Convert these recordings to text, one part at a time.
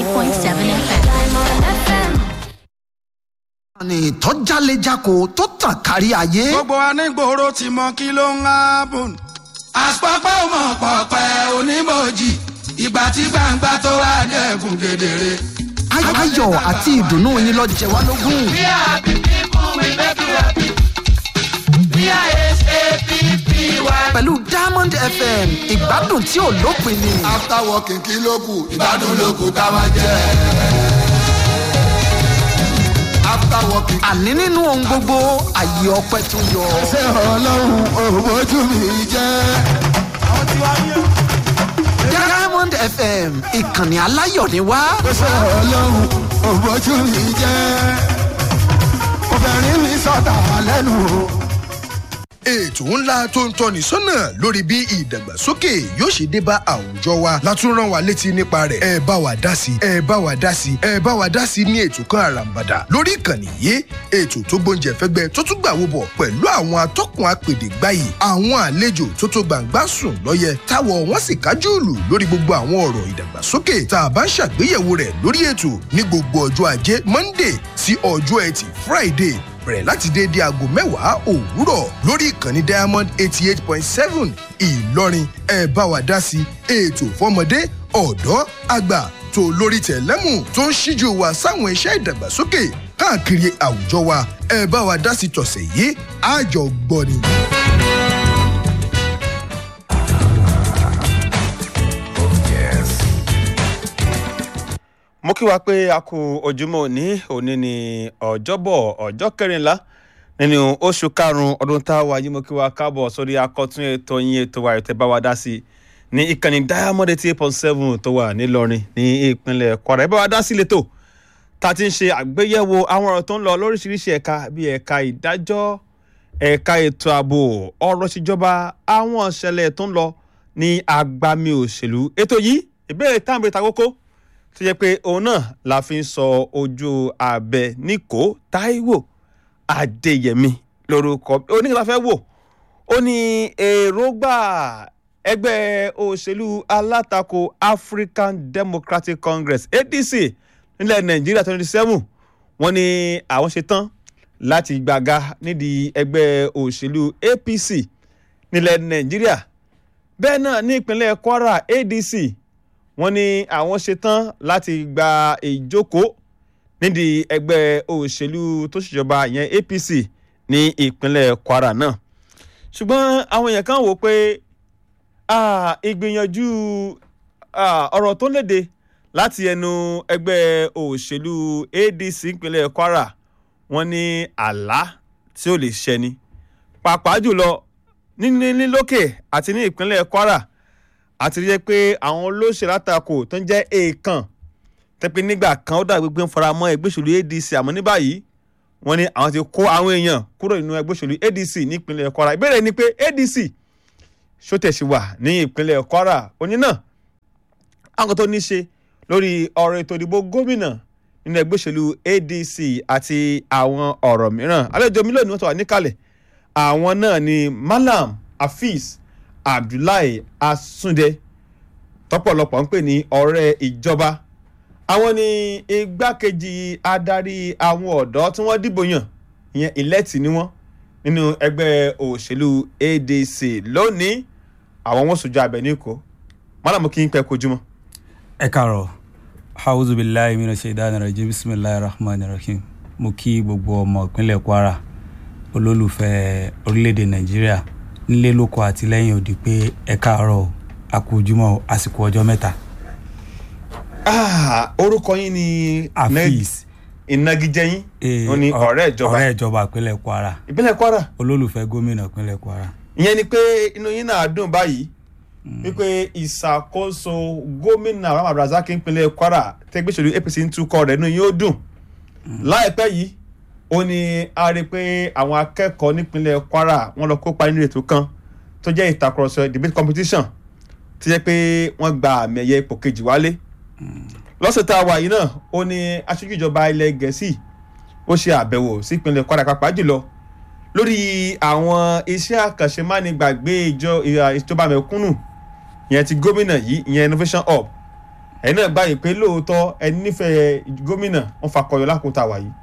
88.7 FM. ní ìtọ́jálẹ́jáko tó tàn kárí ayé. gbogbo anígboro ti mọ kí ló ń hábùn. àpapọ̀ mọ̀ pọ̀pẹ́ onímọ̀jì ìgbà tí gbangba tó wá dẹ̀kun kedere. Ay- ayọ̀ àti ìdùnnú yín lọ jẹ wá lógún. We are happy people, we make you happy. We are S-A-P-P-Y. pẹ̀lú diamond fm ìgbádùn tí ò lópin ni. after working kí ló kù ìgbádùn ló kù ká máa jẹ. after working. àní nínú ohun gbogbo àyè ọpẹ tó yọ. ṣé ọlọ́run òbójú mi jẹ́. diamond fm ìkànnì aláyọ̀ ni wá. ṣé ọlọ́run òbójú mi jẹ́. obìnrin mi sọ̀tà lẹ́nu o. ètò ńlá tó ń tọ́ni sọ́nà lórí bí ìdàgbàsókè yóò ṣe dé bá àwùjọ wa látún rán wa létí nípa rẹ̀ ẹ bá wa dá sí ẹ bá wa dá sí ẹ bá wa dá sí ní ètò kan àràǹbàdà lórí ìkànnì yìí ètò tó gbóúnjẹ fẹ́gbẹ́ tó tún gbàwó bọ̀ pẹ̀lú àwọn atọ́kùn apèdè gbáyì àwọn àlejò tó tó gbàǹgbà sùn lọ́yẹ táwọ̀ wọ́n sì kájú ìlú lórí gbogbo àwọn ọ̀rọ̀ ìdàgbàsókè tá a bá ń ṣàgbéyẹ̀wò rẹ̀ lórí ètò ní gbogbo ọjọ́ ajé monday sí ọjọ́ ẹtì friday bẹ̀rẹ̀ láti déédéé aago mẹ́wàá òwúrọ̀ lórí ìkànnì diamond eighty eight point seven ìlọrin ẹ bá wa dá sí ètò fọmọdé ọ̀dọ́ àgbà tó lórí tẹ̀lẹ́mù tó ń ṣíjú wa sáwọn iṣẹ́ ìdàgbàsókè káàkiri àwùjọ wa ẹ bá wa dá sí tọ̀sẹ̀ yìí àjọ gbọ́ni. mo kí wa pé a kú ojúmọ́ òní òní ní ọjọ́bọ̀ ọjọ́ kẹrìnlá nínú oṣù karùn-ún ọdún tá a wà yìí mo kí wa káàbọ̀ sórí akọ́tún ètò yín ètò wa ètò bá wa dá sí ní ìkànnì diamond eighty eight point seven tó wà nílọrin ní ìpínlẹ̀ kwara ẹ bá wa dá sí létò tá a ti ń ṣe àgbéyẹ̀wò àwọn ọ̀rọ̀ tó ń lọ lóríṣiríṣi ẹ̀ka bíi ẹ̀ka ìdájọ́ ẹ̀ka ètò ààbò ọ̀rọ̀ ìṣèjọba àwọn ìṣẹ̀lẹ̀ tó ń lọ ní agbami òṣèlú ètò yìí ìbéèrè táwọn ìta kókó tó yẹ pé òun náà la fi ń sọ ojú abẹ níkò táíwò adéyẹmí lórúkọ oníkàtà fẹ́ wò ó ní èròǹgbà ẹgbẹ́ òṣèlú alátakò african democratic congress adc nílẹ̀ nàìjíríà twenty seven wọ́n ní àwọn ṣe tán láti gbàga nídìí ẹgbẹ́ òṣèlú apc nílẹ̀ nàìjíríà bẹ́ẹ̀ náà ní ìpínlẹ̀ kwara adc wọ́n ní àwọn ṣetán láti gba ìjókòó nídìí ẹgbẹ́ òṣèlú tó ṣèjọba ìyẹn apc ní ìpínlẹ̀ kwara náà ṣùgbọ́n àwọn èèyàn kan wò pé ah, ìgbìyànjú ah, ọ̀rọ̀ tó léde láti ẹnu ẹgbẹ́ òṣèlú adc ìpínlẹ̀ kwara wọ́n ní àlá tí ó lè ṣẹni pàápàá jùlọ ní lókè àti ní ìpínlẹ̀ kwara àti rí i pé àwọn olóṣèlú àtakò tó ń jẹ́ èèkàn tẹ́pẹ́ nígbà kan ó dàgbé pé ń fara mọ́ ẹgbẹ́ òṣèlú adc àmọ́ ní báyìí wọ́n ní àwọn ti kó àwọn èèyàn kúrò nínú ẹgbẹ́ òṣèlú adc ní ìpínlẹ̀ kwara ìbéèrè ni pé adc ṣó tẹ̀sí wà ní ìpínlẹ̀ kwara oní náà àwọn tó ní ṣe lórí ọ̀rọ̀ ètò ìdìbò gómìnà nínú ẹgbẹ́ òṣèlú adc àti àwọn ọ̀rọ̀ mìíràn àlejò mi lónìí wọ́n ti wà níkàlẹ̀ àwọn náà ni malam hafiz abdullahi asunde tọpọlọpọ ń pè ní ọrẹ ìjọba àwọn ni igbákejì adarí àwọn ọdọ tí wọn dìbò yàn ìyẹn ìlẹtì ni wọn nínú ẹgbẹ òṣèlú adc lónìí àwọn wọn sojú abẹ ní kó mọlàmú kí n pẹ kojúmọ. ẹ kàrọ̀ hauzubillahi mina shaidan rajim bisimilahi rahman rahim mo kí gbogbo ọmọ ìpínlẹ̀ kwara olólùfẹ́ orílẹ̀-èdè nàìjíríà nílé lóko àti lẹ́yìn òdì pé ẹ káàárọ̀ àkójúmọ́ àsìkò ọjọ́ mẹ́ta. orúkọ yín ni afis ìnagijẹ yín ó ní ọ̀rẹ́ ìjọba ọ̀rẹ́ ìjọba ìpínlẹ̀ kwara ìpínlẹ̀ kwara olólùfẹ́ gómìnà ìpínlẹ̀ kwara. ìyẹn ni pé inú yín náà dùn báyìí wípé ìṣàkóso gómìnà rahman abdulrasaq ìpínlẹ̀ kwara tẹgbẹ́sọ̀lù apc ń tukọ̀ rẹ̀ inú yín ó dùn láìpẹ́ yìí ó ní a rí i pé àwọn akẹ́kọ̀ọ́ nípínlẹ̀ kwara wọ́n lọ kópa nínú ètò kan tó jẹ́ ìtàkùrọ̀sọ debate competition tó jẹ́ pé wọ́n gba àmì ẹ̀yẹ ipò kejì wálé lọ́sẹ̀ tá a wà yìí náà ó ní aṣojú ìjọba ilẹ̀ gẹ̀ẹ́sì ó ṣe àbẹ̀wò sí ìpínlẹ̀ kwara pàápàá jùlọ lórí àwọn iṣẹ́ àkànṣe mánigbàgbé ìjọba mẹ̀kúnnù ìyẹn ti gómìnà yìí ìyẹn innovation hub ẹ̀yin náà gbàyè pé lóòótọ́ ẹni nífẹ̀ẹ́ gómìnà wọn fakọyọ lákòótá wà yìí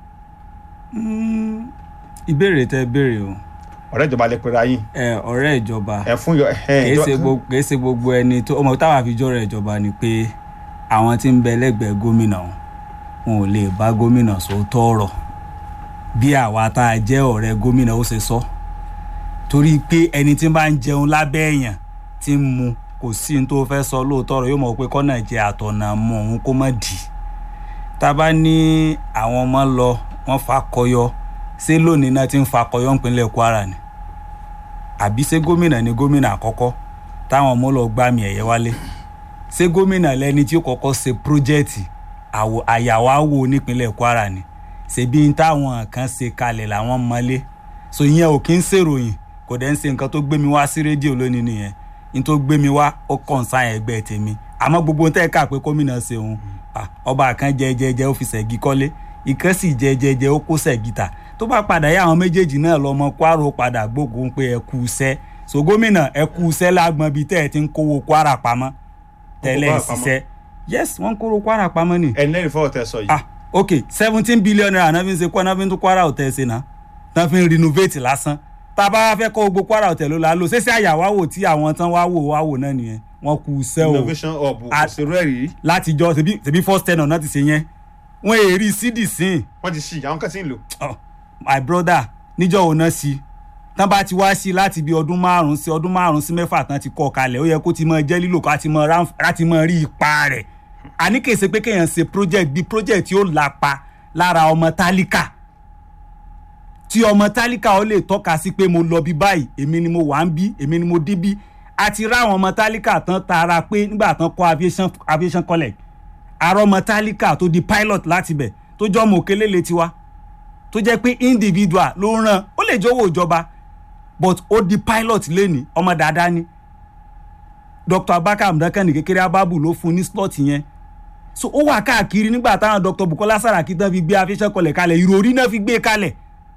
Mm, ìbéèrè tẹ béèrè o ọ̀rẹ́ ìjọba lè pera yín ẹ ọ̀rẹ́ ìjọba ẹ̀ fún yọ ẹ̀ kìí ṣe gbogbo kìí ṣe gbogbo ẹni tó ọmọ táwa fi jọrọ ìjọba ni pé àwọn tí ń bẹ lẹ́gbẹ̀ẹ́ gómìnà wọn wọn ò lè bá gómìnà sòótọ́ ọ̀rọ̀ bí àwa tá a jẹ́ ọ̀rẹ́ gómìnà ó ṣe sọ torí pé ẹni tí bá ń jẹun lábẹ́ èèyàn tí ń mu kò sí ní tó fẹ́ sọ lóòótọ́ ọ̀rọ̀ yóò mọ̀ pé kọ́nà jẹ àtọ̀nà mọ òun kó má dì í tá a bá ní àwọn ọmọ lọ wọ́n fakọyọ ṣé lónìí náà ti ń fakọyọ ńpínlẹ̀ Kwara ni àbí ṣé gómìnà ni gómìnà àkọ́kọ́ táwọn ọmọ lọ gbá mi ẹ̀yẹ wálé ṣé gómìnà lẹni tí ó kọ́kọ́ ṣe pírójẹ́ẹ̀tì àwò- àyàwáwò nípínlẹ̀ Kwara ni ṣèbí n táwọn kan ṣe kalẹ̀ làwọn mọ́lé so ìyẹn ò kí ń ṣèròyìn kò dẹ̀ ń ṣe nǹkan tó gbé mi wá sí rédíò lónìí nìyẹn n tó gbé mi wá ó kàn sáyẹn ẹgbẹ́ tèmi àmọ́ gbogbo tẹ́ ẹ̀ kà pé gómìnà ṣe òun ah, ọba kan jẹ jẹjẹ ó fi ṣẹ̀gí kọ́lé ìkan sì jẹ jẹjẹ ó kó ṣẹ̀gí tà tó bá padà yá àwọn méjèèjì náà lọmọ Kwara ó padà gbógun pé ẹ kú iṣẹ́ so gómìnà ẹ kú iṣẹ́ lágbọn bíi tẹ́ ẹ ti ń kówó Kwara pamọ́ tẹ́lẹ̀ Kwara ń ṣiṣẹ́ yes wọ́n ń kówó Kwara pamọ́ ni ẹni lẹ́yìn fọwọ́ tẹ sọ yìí ah ok seventeen billion naira náà fi ń ṣe kọ́ náà fi ń tún Kwara hotel ṣe náà náà fi ń renovate lásán tá a bá fẹ́ kọ́ gbogbo Kwara hotel ló la lò ṣéṣe àyàwáwò tí àwọn tán wá wò wá wò náà nìyẹn wọ́n kú iṣẹ́ o innovation hub kò A- sí rẹ́ẹ̀rì rí látijọ́ ṣebí ṣebí first ten náà ti ṣe yẹn wọ́n èrì sídì sín wọ́n ti ṣí àwọn kan sì ń lò oh, my brother níjọ́ òun náà sí tán bá ti wá sí láti bí ọdún márùn sí ọdún márùn sí mẹ́fà tán ti kọ́ kalẹ̀ ó yẹ kó ti mọ jẹ́ lílò ká ti mọ ránf- láti mọ rí ipa rẹ̀ àní kì í ṣe pé kéèyàn ṣe project bíi project tí ó lapa lára ọmọ tálíkà tí ọmọ tálíkà ó lè tọ́ka sí pé mo lọ bí báyìí èmi ni mo wà ń bí èmi ni mo dé bí àti ráwọn ọmọ tálíkà tán tara pé nígbà tán kọ́ aviation aviation college àrọ́ ọmọ tálíkà tó di pilot láti bẹ̀ tó jọ́ mọ̀ òkèlélẹ̀ tiwa tó jẹ́ pé individual ló ń ràn ó lè jọ̀wọ́ ìjọba but ó di pilot lẹ́ni ọmọ dáadáa ni dr abaka amdakani kékeré ababu ló fún ní slot yẹn so ó wà káàkiri nígbà táwọn dr bukola saraki tán fi gbé afẹ́sẹ́ kọlẹ̀ kalẹ̀ ìròrí náà fi gbé kalẹ̀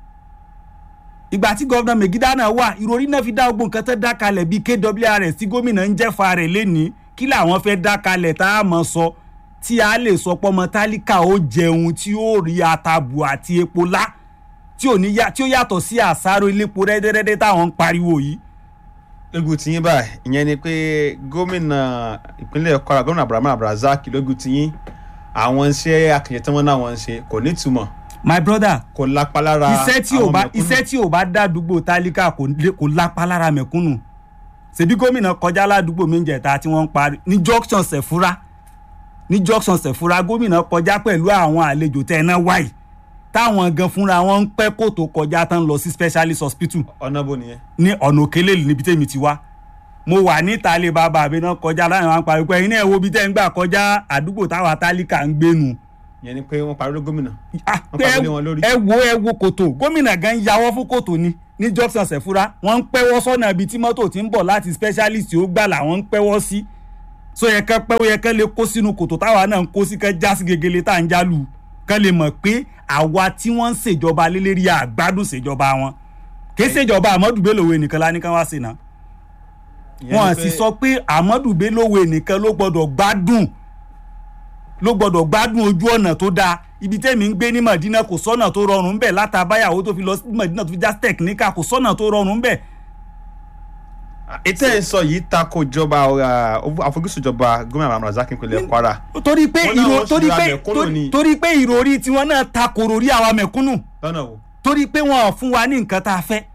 ìgbà tí gọ́vnà megida náà wà ìròrí náà fi dá gbogbo nǹkan tó dá kalẹ̀ bíi kwrs tí gómìnà ń jẹ́fà rẹ̀ lẹ́ni kí làwọn fẹ́ dá kalẹ̀ tá a mọ̀ sọ tí a lè sọ pọ́mọ tálíkà ó jẹun tí ó rí atabu àti epo lá tí ò ní yá tí ó yàtọ̀ sí àsáró ilépo rẹ́dẹ́rẹ́dẹ́ táwọn ń pariwo yìí. lójú tiyín báyìí ìyẹn ni pé gómìnà ìpínlẹ̀ Kwara gómìnà Abraham Abrazak lójú tiyín àwọn iṣẹ́ akẹ̀yẹ tí wọ́n náà wọ́n ń ṣe kò ní ìtumọ̀ my brother kò lápá lára iṣẹ́ tí ò àwọn bá mẹ̀kúnnù. iṣẹ́ tí ò bá dá àdúgbò tálíkà kò lè- kò lápá lára mẹ̀kúnnù ṣebí gómìnà kọjá ládùúgbò mi ń jẹta tí wọ́n ń parí ní junction sẹ̀fúrà ní junction sẹ̀fúrà gómìnà kọjá pẹ̀lú àwọn àlejò tẹ́ ẹ náà wáyìí táwọn gan fúnra wọn ń pẹ́ kó tó kọjá tán lọ sí specialist hospital ọ̀nà bò nìyẹn ní ọ̀nà òkèlè níbi tèmi ti wá mo wà níta lè bàbá mi náà kọjá láwọn àwọn parí pé iná ẹ̀ wo bí tẹ́ ń gbà kọjá àdúgbò táwa tálíkà ń gbénu ìyẹn ni pé wọ́n parí ló gómìnà Ah, Wọ́n pé pàdé ẹ- wọn lórí. ẹ wo ẹ wo kòtò gómìnà gan yàwọ́ fún kòtò ni ní junction sẹ̀fúra wọ́n ń pẹ́wọ́ sọ́nà ibi tí mọ́tò ti ń bọ̀ láti specialist ó gbà làwọn ń pẹ́wọ́ sí so yẹ kẹ́ pẹ́wọ́ yẹ kẹ́ lè kó sínú kòtò táwa náà ń kó sí kẹ́ já sí gegele tá à ń jálù kẹ́ lè mọ̀ pé àwa tí wọ́n ń ṣèjọba lélẹ́rí àgbádùn ṣèjọba wọn kì í ṣèjọba Ahmadu Bello nìkan lá ní kán wá sí náà Ìyẹn wọn ni sì pé- sọ pé Ahmadu Bello nìkan ló gbọ́dọ̀ gbádùn ló gbọ́dọ̀ gbádùn ojú ọ̀nà tó dáa ibi tẹ́mi ń gbé ní Madina kò sọ́nà tó rọrùn ń bẹ̀ látàbáyàwó tó fi lọ sí Madina tó fi já tẹkiníkà kò sọ́nà tó rọrùn ń bẹ̀. ètò ẹ̀ ń sọ yìí tako ìjọba uh, àfojúsùn ìjọba gómìnà Abrazak ìpínlẹ̀ Kwara torí pé Wọ́n náà ìrò wọ́n torí ṣùgbọ́n pé mẹ̀kúnnù torí- ni. torí pé ìròrí tiwọn náà ta kòrò rí àwa mẹ̀kúnnù lọ́nà wo torí pé wọn ò fún wa ní nǹkan tá a fẹ́.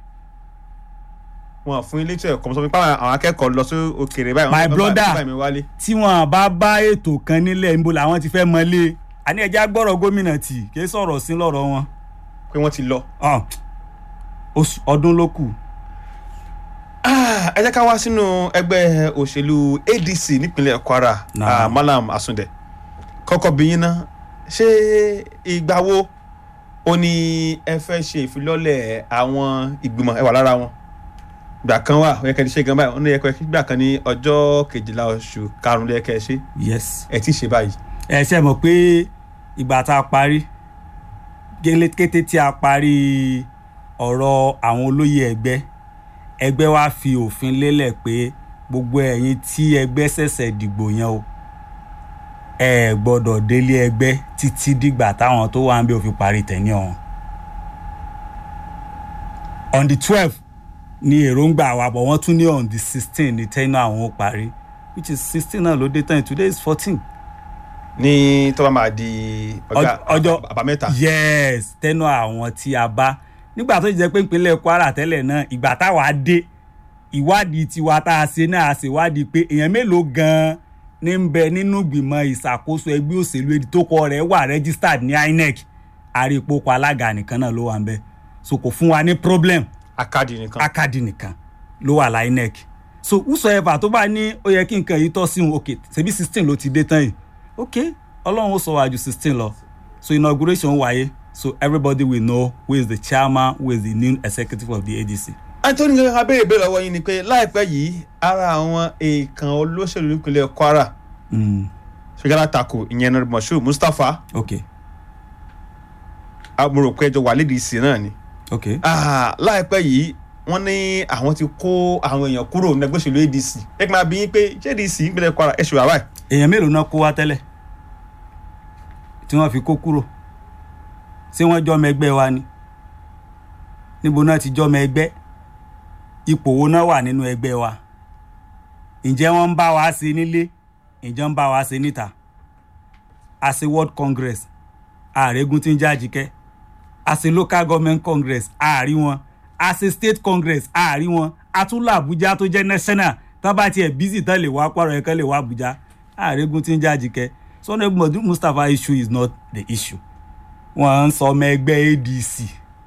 wọn fún ilé tí ẹ̀kọ́ sọ pé àwọn akẹ́kọ̀ọ́ lọ sí òkèèrè báyìí My wọ́n bá- brother. bá mi wálé tí wọn bá bá ètò kan nílẹ̀ níbo làwọn ti fẹ́ mọ́lé àní ẹja gbọ́rọ̀ gómìnà tì kí sọ̀rọ̀ sí lọ́rọ̀ wọn. pé wọ́n ti lọ. Ah, oṣù- ọdún ló kù. Ah, ẹ jẹ́ ká wá sínú ẹgbẹ́ òṣèlú ADC nípínlẹ̀ Kwara Náà. ah, Malam Asunde kọ́kọ́ bí yín ná ṣé ìgbà wo ó ní ẹ fẹ́ ṣe ìfilọ́lẹ̀ àwọn ìgbìmọ̀ ẹ wà lára wọn ìgbà kan wà ó yẹ kẹ́ ẹ ti ṣe gan báyìí ó ní ẹ kẹ́ ẹ gbà kan ní ọjọ́ kejìlá oṣù karùn-ún ló yẹ kẹ́ ẹ ṣe yes. ẹ ti ṣe báyìí ẹ ṣe mọ̀ pé ìgbà tá a parí gẹ́lẹ́ kété tí a parí ọ̀rọ̀ àwọn olóyè ẹgbẹ́ ẹgbẹ́ wa fi òfin lélẹ̀ pé gbogbo ẹ̀yin tí ẹgbẹ́ ṣẹ̀ṣẹ̀ dìgbò yẹn o ẹ gbọ́dọ̀ délé ẹgbẹ́ títí dìgbà táwọn tó wà ń bẹ òfin parí tẹ̀ní ọ̀hún on the twelve ni èròǹgbà wa bọ̀ wọ́n tún ní on the sixteen ní tẹ́nu àwọn ó parí which is sixteen náà ló dé tán today is fourteen ní tó bá máa di ọjọ́ ọjọ́ àbámẹ́ta yes tẹnu àwọn tí a bá nígbà tó jẹ́ pé ìpínlẹ̀ kwara tẹ́lẹ̀ náà ìgbà táwa dé ìwádìí tiwa tá a ṣe náà a ṣe wádìí pé èèyàn mélòó gan-an ní ń bẹ nínú ìgbìmọ̀ ìṣàkóso ẹgbẹ́ òṣèlú èdè tó kọ rẹ̀ wà registered ní inec àrípòpọ̀ alága nìkan náà ló wà ń bẹ so kò fún wa ní problem akadi nìkan akadi nìkan ló wà lá inec so whosoever tó bá ní ó yẹ kí nǹkan yìí tọ́ sí òun ok ṣebí sixteen ló ti dé tán yìí ok ọlọ́run ó sọ wájú sixteen lọ so inauguration wáyé so everybody will know who is the chairman who is the new executive of the adc. anthony gẹ́gẹ́ ká béèrè béèrè lọ́wọ́ yín ni pé láìpẹ́ yìí ara àwọn èèkàn olóṣèlú nípínlẹ̀ kwara Mm, ṣèjọba tako ìyẹn náà moshood mustapha ok mo rò pé ẹjọ́ wà lédi ìsìn náà ni ok Ah, láìpẹ́ yìí wọ́n ní àwọn ti kó àwọn èèyàn kúrò ní ẹgbẹ́ òṣèlú adc ẹ kí n máa bí yín pé ṣé adc ìpínlẹ̀ kwara ẹ ṣe wà báyìí èèyàn mélòó náà kó wá tẹ́lẹ̀ tí wọ́n fi kó kúrò ṣé wọ́n jọ́mọ ẹgbẹ́ wa ni níbo náà ti jọ́mọ ẹgbẹ́ ipò wo náà wà nínú ẹgbẹ́ wa ǹjẹ́ wọ́n ń bá wa ṣe nílé ǹjẹ́ ń bá wa ṣe níta a ṣe world congress ààrẹ́gun tí ń já àjíkẹ́ a ṣe local government congress ààrí wọn a ṣe state congress ààrí wọn a tún lọ àbújá tó jẹ́ national tán bá tiẹ̀ busy tán lè wá pàrọ̀ ẹ̀kan lè wá àbújá ààrẹ́gun tí ń já àjíkẹ́ sunday modu mustapha issue is not the issue wọ́n ń sọ ọmọ ẹgbẹ́ adc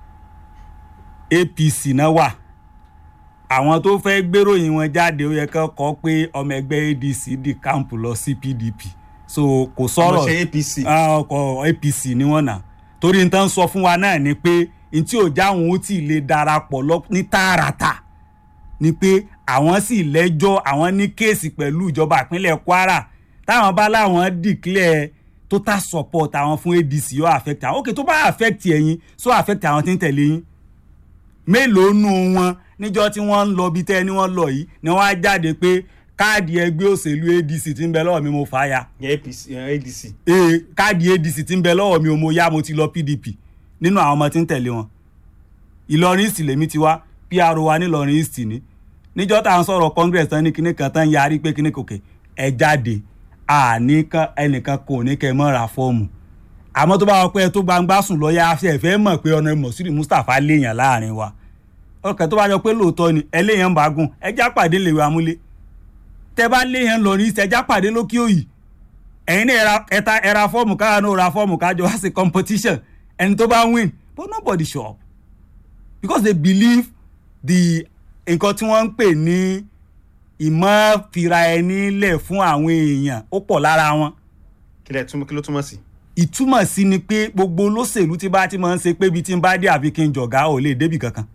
apc náà wà àwọn tó fẹ́ gbéròyìn wọn jáde ó yẹ kán kọ́ pé ọmọ ẹgbẹ́ adc di kámpù lọ sí pdp so kò sọ̀rọ̀ ọmọọṣẹ́ apc Ah, ọkọ̀ apc ni wọ́n nà torí n tán sọ fún wa náà ni pé n tí ò jáwọn ó tì lè darapọ̀ lọ ní tààràtà ni pé àwọn sì lẹ́jọ́ àwọn ní kéèsì pẹ̀lú ìjọba ìpínlẹ̀ kwara táwọn bá láwọn declare total support àwọn fún adc yóò affect àwọn ok tó bá affect ẹ̀yin so affect àwọn tí ń tẹ̀lé yín mélòó nù wọn níjọ́ tí wọ́n ń lọ bí tẹ́ ni wọ́n lọ yìí ni wọ́n á jáde pé káàdì ẹgbẹ́ òṣèlú adc ti ń bẹ lọ́wọ́ mi mo fà á ya ìyẹn apc ìyẹn adc ee káàdì adc ti ń bẹ lọ́wọ́ mi ò mo yá mo ti lọ pdp nínú àwọn ọmọ tí ń tẹ̀lé wọn ìlọrin east lèmi ti wá pro wa nílọrin east ni níjọ́ tá à ń sọ̀rọ̀ congress tán ní kinní kan tán yarí pé kinní kòkè ẹ jáde àní kan ẹnìkan kò ní kẹ́ ẹ mọ́ ra fọ́ọ̀mù àmọ́ tó bá wọ pé ẹ tó gbangba sùn lọ́ọ́yà afẹ́ ẹ fẹ́ mọ̀ pé ọ̀nà mọ̀sílì mustapha léèyàn láàrin wa ọkàn tó bá yọ pé lóòótọ́ ni ẹ léèyàn bá gùn ẹ já pàdé lèwe amúlé tẹ bá léèyàn lọ ní ìṣẹ́jà pàdé lókè òyì ẹ̀yin náà ẹra ẹta ẹra fọ́ọ̀mù káà náà ra fọ́ọ̀mù kájọ wá sí competition ẹni tó bá win but nobody show up because they believe the nǹkan tí wọ́n ń pè ní ìmọ̀ fira ẹni lẹ̀ fún àwọn èèyàn ó pọ̀ lára wọn kí lẹ túmọ̀ kí ló túmọ̀ sí. ìtumọ̀ sí ni pé gbogbo olóṣèlú tí bá ti máa ń ṣe pé ibi tí ń bá dé àfi kí n jọ̀gá ò lè débì kankan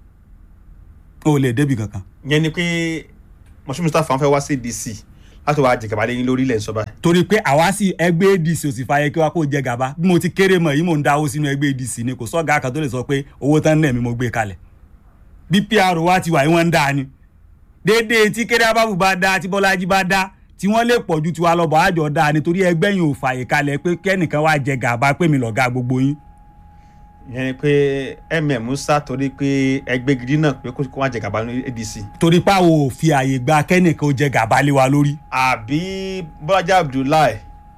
ò lè débì kankan ìyẹn ni pé moshood mustapha fẹ́ wá sí adc láti wá jẹgàba lẹ́yìn lórí ilẹ̀ ìsọba torí pé àwa sì ẹgbẹ́ adc ò sì fàyè kí wá kó jẹ gàba bí mo ti kéré mọ̀ yìí mò ń dáwó sínú ẹgbẹ́ adc ni kò sọ́gà kan tó lè sọ pé owó tán náà mi mo gbé kalẹ̀ bí pr wa ti wà yìí wọ́n ń dá ni déédéé tí kéré abábù bá dá tí bọ́lájí bá dá tí wọ́n lè pọ̀ ju tiwa lọ́bọ̀ àjọ dá ni torí ẹgbẹ́ yìí ò fàyè kalẹ̀ pé kẹ́nìkan wá jẹ gàba pé mi lọ̀gá gbogbo yín ìyẹn ni pé mm musa torí pé ẹgbẹ́ gidi náà pé kó wá jẹgàba ní adc torí páwo ò fi àyè gba kẹ́nìkan ó jẹ gàba lé wa lórí àbí bọ́lájà abdullahi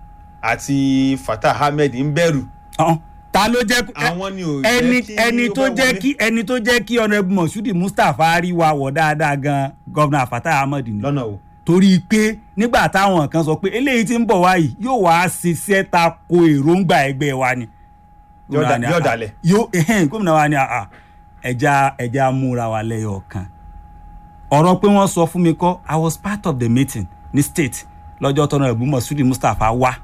àti fatah ahmed ń bẹ̀rù Ọ̀hún. ta ló jẹ́ àwọn ni ò ẹni jẹ́ kí ẹni ó tó fẹ́ jẹ́ wọlé. kí ẹni tó jẹ́ kí ọ̀nàbù mọ̀ṣúdì mustapha rí wa wọ̀ dáadáa gan gọ́vnà fatah ahmed ni lọ́nà o torí pé nígbà táwọn kan sọ pé eléyìí tí ń bọ̀ wá yìí yóò wá ṣiṣẹ́ ta ko èròǹgbà ẹgbẹ́ wa ni. Yóò dà- yóò dalẹ̀. yóò ẹhẹ́n, gómìnà wa ni àà ẹja ẹja múra wa lẹ́yọ̀ kan ọ̀rọ̀ pé wọ́n sọ fún mi kọ́ i was part of the meeting ní state lọ́jọ́ tọ́nà ẹ̀bùn mọ̀ṣúdì mustapha wá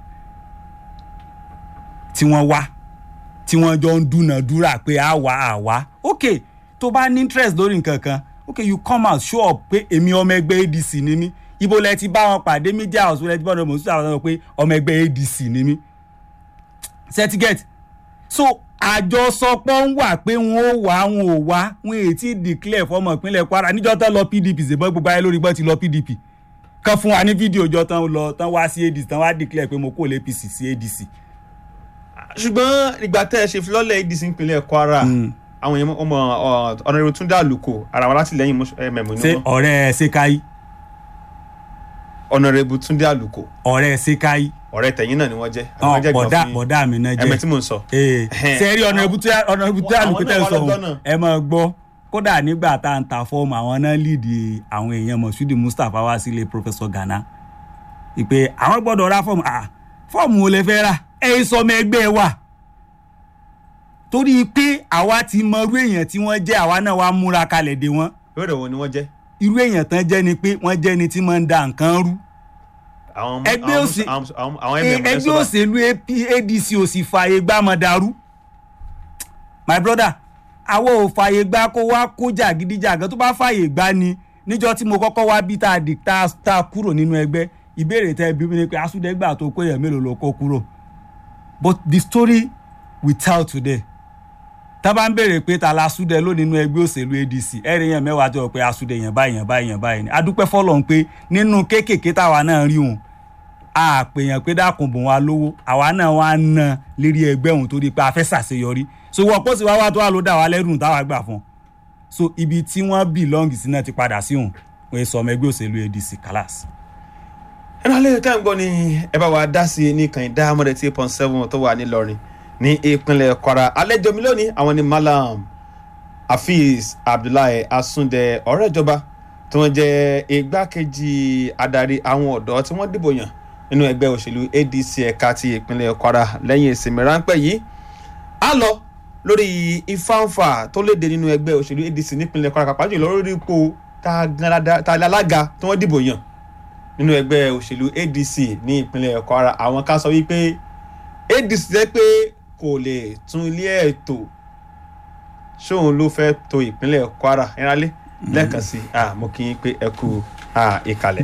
tí wọ́n wá tí wọ́n jọ ń dúnàdúrà pé a wá a wá ok tó bá ní interest lórí nǹkan kan ok you come out show up pé èmi ọmọ ẹgbẹ́ adc ni mí ibo lẹ ti bá wọn pàdé media house lẹ ti bá wọn mọ̀ sí àwọn pé ọmọ ẹgbẹ́ adc ni mí certificate so àjọsọpọ̀ ń wà pé wọn ò wá wọn ò wá wọn èyí tí declare fọmọ ìpínlẹ̀ kwara níjọ́ tó lọ pdp ṣèbọn gbogbo ayé lórí gbọ́n ti lọ pdp kan fún wa ní fídíò jọ tán lọ tán wá sí adc tán wá declare pé mo kó lé apc sí adc. ṣùgbọ́n ìgbà tẹ́ ẹ ṣe filọ́lẹ̀ adc ìpínlẹ̀ kwara àwọn èèyàn ọmọ ọ̀nàrẹ́rù túndé àlùkò ara wọn látìlẹ́yìn mẹ̀mọ́ ní ṣé wọn ọ̀rẹ́ ṣèkáyí ọ̀nàrẹ́rù túndé àlùkò ọ̀rẹ́ ṣèkáyí ọ̀rẹ́ tẹ̀yìn náà ni wọ́n jẹ́ àwọn jẹ́ bọ̀dá gbọ̀n fún yín. bọ̀dá mi náà ẹ̀mẹ́ tí jẹ́ mò ń sọ. ee Ẹhẹ́n. sẹ́rí ọ̀nà ibùtẹ́ ọ̀nà ibùtẹ́ Àwọn àlùkò tẹ́ náà ń wà sọ lọ́jọ́ náà. ẹ máa gbọ́ kódà nígbà tá à ń ta fọ́ọ̀mù àwọn náà líìdì àwọn èèyàn mọ̀ṣúdì mustapha wá sílé professor ghana ìpè àwọn gbọ́dọ̀ ra fọ́ọ̀mù à fọ́ọ̀mù wo lè fẹ́ rà ẹ̀yin sọmọ ẹgbẹ́ wa torí pé àwa ti mọ irú èèyàn tí wọ́n jẹ́ àwa náà wá múra kalẹ̀ dé wọn ìbéèrè wo ni wọ́n jẹ́. irú èèyàn tán jẹ́ ni pé wọ́n jẹ́ ni tí máa ń da nǹkan rú àwọn Ẹgbẹ́ àwọn- òsì- àwọn- àwọn- àwọn Eh, mm ẹgbẹ́ òṣèlú AP adc ò sì fààyè gbá mọ̀ dàrú my brother àwọn ò fààyè gbá kó wá kó jàgídíjàgan tó bá fààyè gbá ni níjọ tí mo kọ́kọ́ wá bí tá a di tá a- tá a kúrò nínú ẹgbẹ́ ìbéèrè tẹ́ bí mi ni pé asúdẹ́gbà tó kó yẹn mélòó ló kó kúrò but the story we tell today tá a bá ń béèrè pé ta la asúdẹ ló nínú ẹgbẹ́ òṣèlú adc ẹ̀rí yẹn mẹ́wàá tó yọ pé asúdẹ yẹn báyìí yẹn báyìí yẹn báyìí ni adúpẹ́ fọlọ́n pé nínú kéékèèké táwa náà rí òun a pè yàn pé dákun bùn wa lówó àwa náà wá ń ná lérí ẹgbẹ́ òun torí pé a fẹ́ ṣàṣeyọrí so wọ́n pọ̀ sí wá wá tó wà ló dà wá lẹ́rù táwa gbà fún un so ibi tí wọ́n belong sí náà ti padà sí òun wọ́n sọ ọmọ ẹgbẹ́ òṣèlú adc kalas. ẹnu alẹ́ tá à ń gbọ́ ni ẹ bá wa dá sí i ní kàn dá mọ́dẹ̀ tí eight point seven tó wà nílọrin ní ìpínlẹ̀ kwara àlejò mi lónìí àwọn ni malam hafiz abdullahi asunde ọ̀rẹ́ ìjọba tí wọ́n jẹ́ igbákejì adarí àwọn ọ̀dọ́ tí wọ́n dìbò yàn nínú ẹgbẹ́ òṣèlú adc ẹ̀ka ti ìpínlẹ̀ kwara lẹ́yìn ìsinmi ráńpẹ́ yìí á lọ lórí ìfáǹfà tó léde nínú ẹgbẹ́ òṣèlú adc nípínlẹ̀ kwara pàápàá jùlọ lórí ipò tá a gan dáadáa- tá a lé alága tí wọ́n dìbò yàn nínú ẹgbẹ́ òṣèlú adc ní ìpínlẹ̀ kwara àwọn kan sọ wípé adc jẹ́ pé kò lè tún ilé ẹ̀ tò ṣóun ló fẹ́ to ìpínlẹ̀ kwara ìrànlẹ́ lẹ́ẹ̀kan sí i mo kí yín pé ẹ kú ah, ìkàlẹ̀.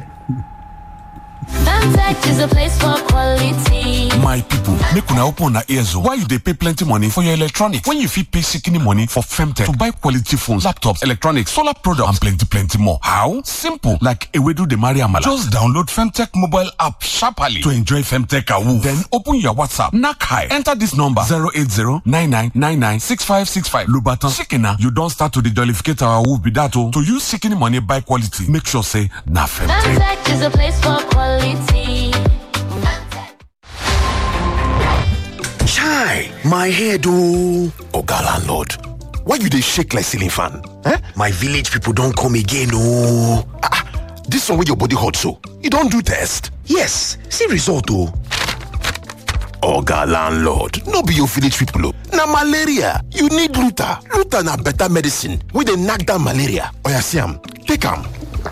Femtech is a place for quality. my people make una open una ears o why you dey pay plenty money for your electronics when you fit pay shikini money for femtech to buy quality phones laptops electronics solar products and plenty plenty more how simple like ewedu dey marry amala just download femtech mobile app sharply to enjoy femtech awoof then open your whatsapp knack high enter this number zero eight zero nine nine nine nine six five six five lobatan shikina you don start to dey jollificate our awoof be that o to use shikini money buy quality make sure say na femtech. Femtech is a place for quality. Chai, my head oh. Oga landlord, why you dey shake like ceiling fan? Eh? My village people don come again oh. Ah, ah, this one wey your body hot so, you don do test? Yes, see result oh. Oga landlord, no be your village people oh. Na malaria, you need Luta. Luta na better medicine wey dey knack down malaria. Oya see am, take am.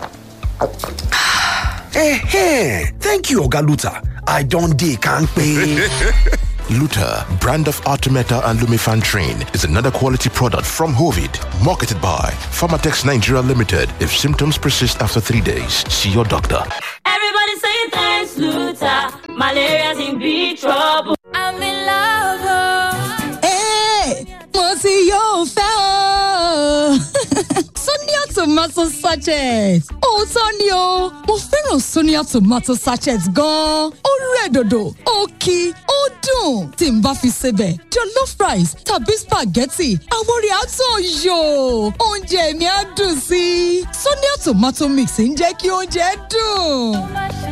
Eh, thank you Oga Luta. I don dey kampe. Luta, brand of Artemeta and Lumifantrin, is another quality product from Hovid, marketed by Pharmatex Nigeria Limited. If symptoms persist after three days, see your doctor. Everybody saying thanks, Luther. Malaria's in big trouble. I'm in love. Hey, mo ti yóò fẹ́ o. Sonia tomato sachet. Òótọ́ ni o, mo fẹ́ràn Sonia tomato sachet gan-an. Ó rẹ̀ dòdò, ó kí, ó dùn. Tí n bá fi sebẹ̀, jollof rice tàbí spaghetti, àwọn orí àtọ̀ yò. Oúnjẹ mi á dùn sí i. Sonia tomato mix ń jẹ́ kí oúnjẹ dùn.